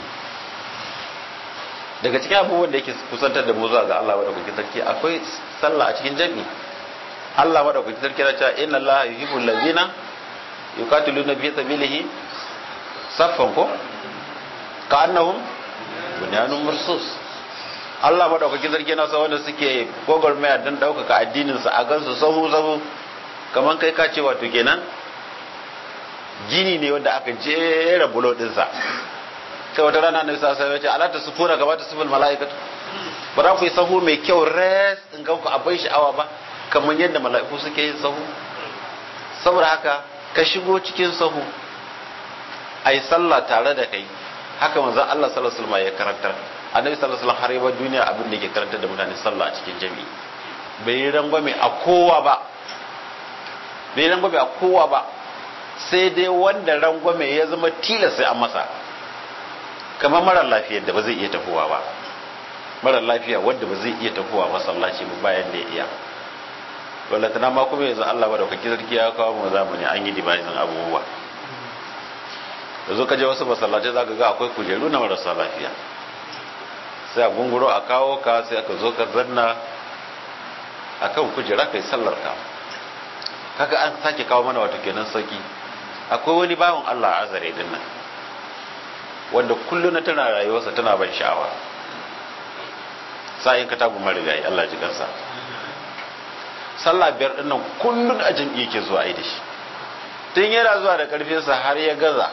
daga cikin abubuwan da yake kusantar da mu zuwa ga Allah madaukakin sarki akwai sallah a cikin jami Allah madaukakin sarki ya ce inna Allah yuhibbul ladina yuqatiluna fi sabilihi saffan ko ka annahum bunyanun mursus Allah madaukakin sarki yana sa wanda suke gogormaya dan daukaka addinin sa a gansu sahu sahu kaman kai ka ce wato kenan gini ne wanda aka jera bulo din sa sai wata rana ne sa sai ya ce ala ta sufura gaba ta suful mala'ikatu ba za ku yi sahu mai kyau res in ga ku abin sha'awa ba kamar yadda mala'iku suke yin sahu saboda haka ka shigo cikin sahu a yi sallah tare da kai haka manzon Allah sallallahu alaihi wasallam ya karantar annabi sallallahu alaihi wasallam har yaba duniya abin da ke karantar da mutane sallah a cikin jami'i bai yi rangwame a kowa ba bai yi rangwame a kowa ba sai dai wanda rangwame ya zama tilas sai an masa kamar marar lafiyar da ba zai iya tafowa ba marar lafiya wanda ba zai iya tafowa masallaci ba bayan da ya iya ballatana ma kuma yanzu Allah ba da kake sarki ya kawo mu zamani an yi dibayin abubuwa yanzu ka je wasu masallatai zaka ga akwai kujeru na marasa lafiya sai a gunguro a kawo ka sai aka zo ka zanna akan kujera kai sallar ka kaga an sake kawo mana wato kenan sauki akwai wani bawan Allah a azare din nan wanda kullum na tana rayuwarsa tana ban sha'awa sa'in ka tagu marigayi Allah ji kansa sallah biyar din nan kullum a jam'i yake zuwa ai da shi tun yana zuwa da karfinsa har ya gaza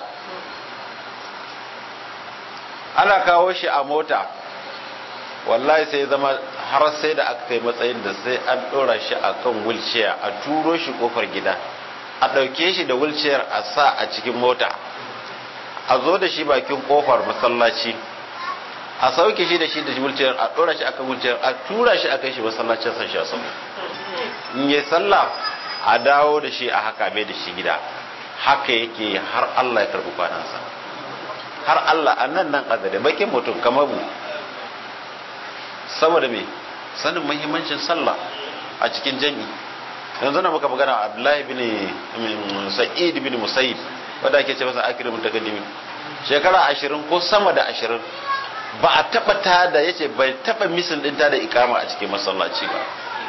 ana kawo shi a mota wallahi sai zama har sai da aka kai matsayin da sai an ɗora shi a kan wulciya a turo shi kofar gida a ɗauke shi da wulciyar a sa a cikin mota a zo da shi bakin kofar masallaci a sauke shi da shi da wulciyar a ɗora shi akan wulciyar a tura shi a kai shi masallacin sa shi a sama in yi sallah a dawo da shi a haka mai da shi gida haka yake har Allah ya karɓi kwanansa har Allah a nan nan azare bakin mutum kamar mu saboda me sanin muhimmancin sallah a cikin jami yanzu na muka magana Abdullahi bin Sa'id bin Musayyib wanda ake ce masa akrimul takaddimi shekara ashirin ko sama da ashirin ba a taba ta da yace bai taba misin din ta da ikama a cikin masallaci ba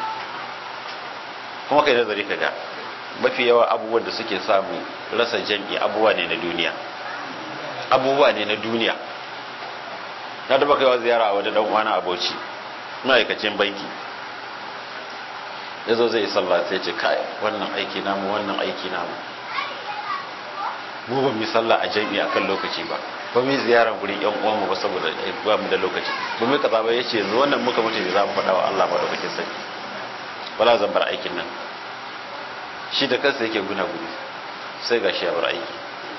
kuma kai nazari ka ga mafi yawa abubuwan da suke samu rasa jam'i abubuwa ne na duniya abubuwa ne na duniya na taba kaiwa ziyara a wata dan uwana aboci ma'aikacin banki ya zo zai sallah sai ce kai wannan aiki namu wannan aiki namu mu ba mu sallah a jami'i akan lokaci ba ba mu ziyara gurin yan uwan mu ba saboda ba mu da lokaci ba mu kaza ba yace yanzu wannan muka mutu ne za mu faɗa wa Allah ba da kake sani wala zan bar aikin nan shi da kansa yake guna gudu sai ga shi ya bar aiki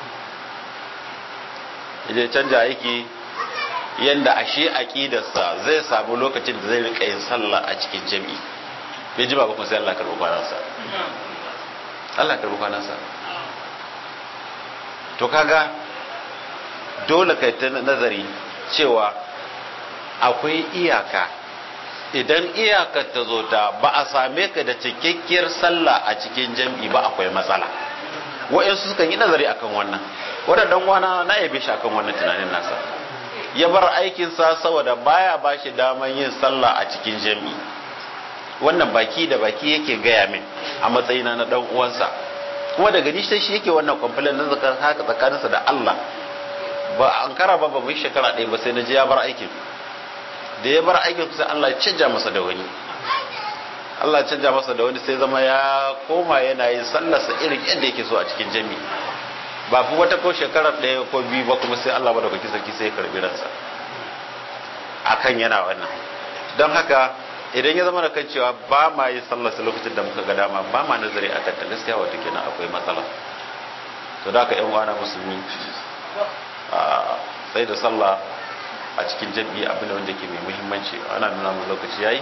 idan canja aiki yanda ashe aqidarsa zai samu lokacin da zai rika yin sallah a cikin jami'i bai ji ba kuma sai Allah karɓi kwanansa Allah karɓi kwanansa to kaga dole kai ta nazari cewa akwai iyaka idan iyakar ta zo ta ba a same ka da cikakkiyar sallah a cikin jam'i ba akwai matsala wa'yansu sukan yi nazari akan wannan wadannan wana na yabe shi akan wannan tunanin nasa ya bar aikinsa saboda baya ba shi daman yin sallah a cikin jam'i wannan baki da baki yake gaya min a matsayina na dan uwansa kuma daga ni sai shi yake wannan complaint nan zakar haka tsakaninsa da Allah ba an kara ba ba mu shekara ɗaya ba sai na je ya bar aikin da ya bar aikin sai Allah ya canja masa da wani Allah ya canja masa da wani sai zama ya koma yana yin sallarsa irin yadda yake so a cikin jami'i ba fi wata ko shekarar ɗaya ko biyu ba kuma sai Allah ba da kwaki sarki sai ya karbi ransa akan yana wannan don haka idan ya zama da kan cewa ba ma yi sallarsa lokacin da muka ga dama ba ma nazari a kanta gaskiya wata kenan akwai matsala to da haka yan uwana musulmi a sai da sallah a cikin jam'i abin da wanda ke mai muhimmanci ana nuna mu lokaci yayi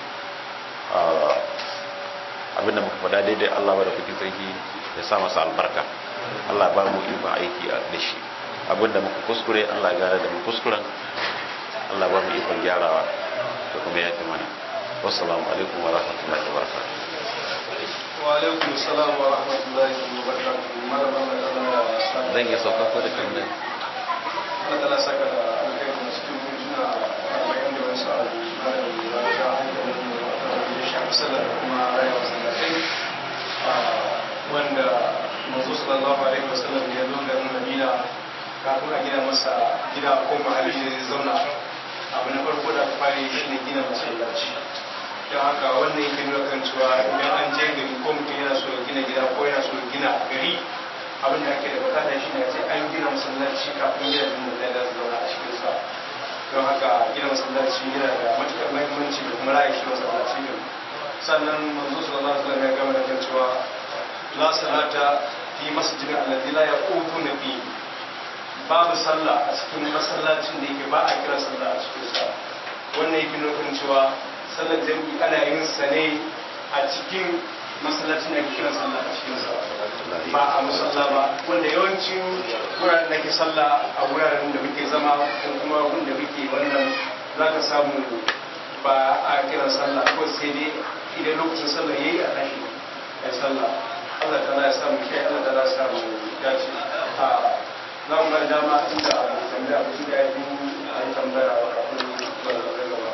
abin da muka faɗa daidai Allah ba da kuke sarki ya sa masa albarka Allah ba mu ikon aiki da shi abin da muka kuskure Allah ya gane da mu kuskuren Allah ba mu ikon gyarawa da kuma yafi mana wassalamu alaikum wa rahmatullahi wa barakatuh wa alaikum salam wa rahmatullahi wa barakatuh malama mai zama zan iya sauka ko da kan nan Allah ta saka da alkhairu na cikin mutuna a bayan da wasu abu na da ya ga hankalin da ya shafi sallar da kuma rayuwar sallatai wanda manzo sallallahu alaihi wasallam ya zo garin Madina kafin a gina masa gida ko mahalli da zai zauna abu na farko da aka fara yi shine gina masallaci don haka wannan yake nuna kan cewa idan an je gari ko mutum yana so ya gina gida ko yana so ya gina gari abin da ake da bukata shi ne sai an gina masallaci kafin gina jin da za su zauna a cikin sa don haka gina masallaci yana da matukar muhimmanci da kuma ra'ayi shi masallaci din sannan manzo sallallahu alaihi wasallam ya gama da kan cewa la salata fi masjidin alladhi la yaqutuna fi babu sallah a cikin masallacin da yake ba a kira sallah a cikin sa wannan yake nuna kan cewa sallar jami'i ana yin sa ne a cikin masallacin da ake kira sallah a cikin sa ba a musalla ba wanda yawancin wuraren da ke sallah a wuraren da muke zama ko kuma wanda muke wannan za ka samu ba a kiran sallah ko sai dai idan lokacin sallah yayi a tashi ya sallah Allah ta ya samu kai Allah ta ya samu dace a za mu ga dama inda abu tambaya abu da ya yi a yi tambaya a kafin zuwa da gaba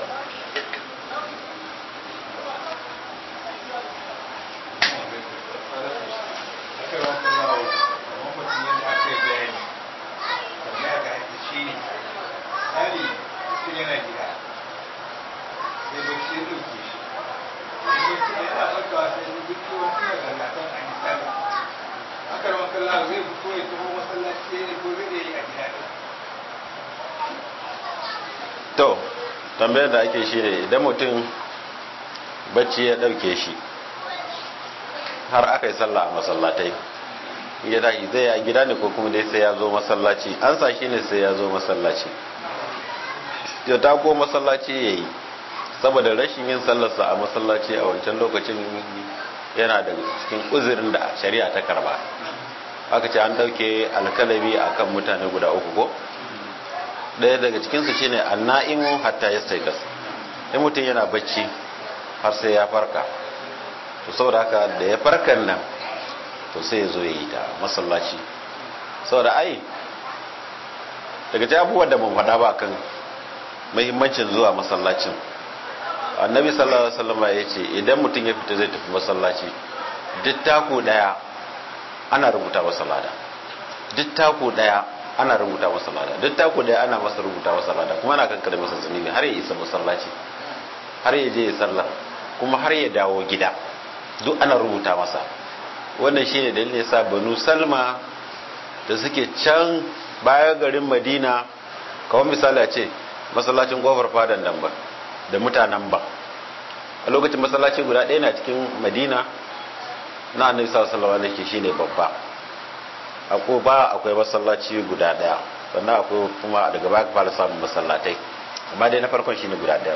to tambayar da ake shi ne idan mutum bacci ya ɗauke shi har aka yi sallah a masallatai ya tashi zai ya gida ne ko kuma dai sai ya zo masallaci an sa shi ne sai ya zo masallaci ya tako masallaci ya yi saboda rashin yin sallarsa a masallaci a wancan lokacin yana da cikin uzurin da shari'a ta karba aka ce an ɗauke alkalami akan mutane guda uku ko ɗaya daga cikinsu shine anna'imu hatta ya staikas in mutum yana bacci har sai ya farka to saboda haka da ya farkan nan to sai ya zo ya yi ta masallaci saboda ai daga ta abubuwan da mun faɗa ba kan muhimmancin zuwa masallacin annabi sallallahu alaihi wasallam ya ce idan mutum ya fita zai tafi masallaci duk taku daya ana rubuta masa lada duk taku daya ana rubuta masa lada duk taku daya ana masa rubuta masa lada kuma ana kankare masa zunubi har ya isa masallaci har ya je ya sallah kuma har ya dawo gida duk ana rubuta masa wannan shine dalilin yasa banu salma da suke can baya garin madina kawai misali a ce masallacin kofar fadan nan ba da mutanen ba a lokacin masallaci guda ɗaya na cikin madina na annabi sallallahu alaihi wasallam shine babba akwai ba akwai masallaci guda ɗaya sannan akwai kuma daga baya fara samun masallatai amma dai na farkon shine guda ɗaya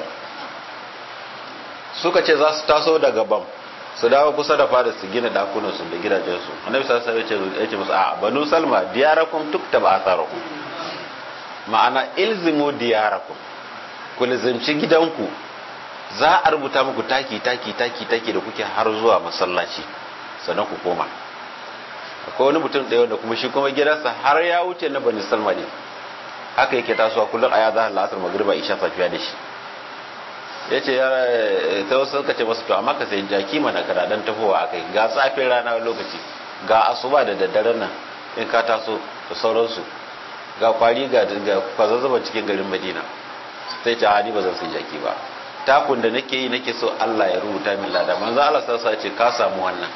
suka ce za su taso daga bam su dawo kusa da fada su gina dakunan su da gidajen su annabi sallallahu alaihi wasallam ya ce musu a banu salma diyarakum tuktaba atharukum ma'ana ilzimu diyarakum ku lizimci gidanku za a rubuta muku taki taki taki taki da kuke har zuwa masallaci sannan ku koma akwai wani mutum ɗaya wanda kuma shi kuma gidansa har ya wuce na bani salma ne haka yake tasowa kullum a ya zahar la'asar magriba isha safiya da shi ya ce ta wasu suka ce masu to amma ka sai jaki mana kana dan tafowa akai ga tsafin rana lokaci ga asuba da daddaren nan in ka taso da sauransu ga kwari ga kwazazzaba cikin garin madina sai ce ni ba zan sai jaki ba takun da nake yi nake so Allah ya rubuta min lada manzo Allah sai ce ka samu wannan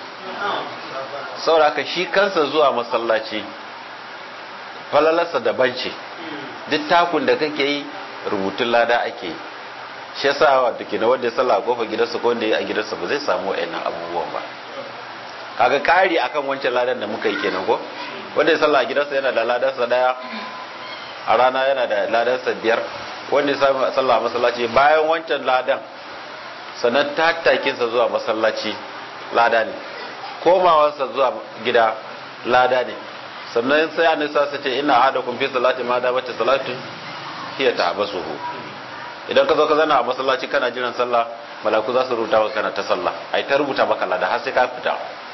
sauraka shi kansa zuwa masallaci falalarsa daban ce duk takun da kake yi rubutun lada ake yi shi yasa wato kenan wanda ya sallah a kofar gidansa ko wanda ya a gidansa ba zai samu wa'annan abubuwan ba kaga kari akan wancan ladan da muka yi kenan ko wanda ya sallah a gidansa yana da ladansa daya a rana yana da ladansa biyar wanda ya sallah a masallaci bayan wancan ladan sannan tattakinsa zuwa masallaci lada ne komawarsa zuwa gida lada ne sannan sai a nisa su ce ina hada kun fi salati ma da mace salatu hiya ta abasuhu idan ka zo ka zana a masallaci kana jiran sallah malaku za su rubuta maka kana ta sallah ai ta rubuta maka lada har sai ka fita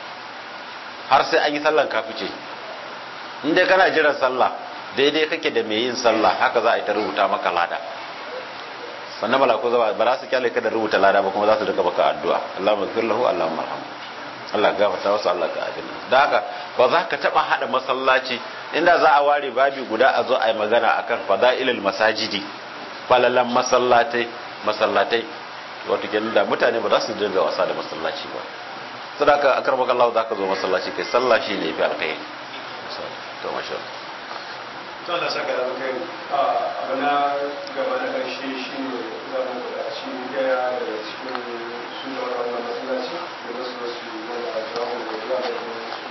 har sai an yi sallan ka fice in dai kana jiran sallah daidai kake da mai yin sallah haka za a yi ta rubuta maka lada sannan malaku ba za su kyale ka da rubuta lada ba kuma za su rika maka addu'a Allahumma ighfir lahu Allahumma arhamhu Allah gafarta wasu Allah ka adina da haka ba za ka taba hada masallaci inda za a ware babi guda a zo a yi magana akan fadailul masajidi falalan masallatai masallatai wato kenan da mutane ba za su dinga wasa da masallaci ba sadaka akar maka Allah za ka zo masallaci kai sallah shi ne fi alkhairi to masha to Allah saka da kai abu na gaba na karshe shi ne za mu buƙaci gaya da cikin su da wannan masallaci da wasu wasu wanda a jawo da zuwa da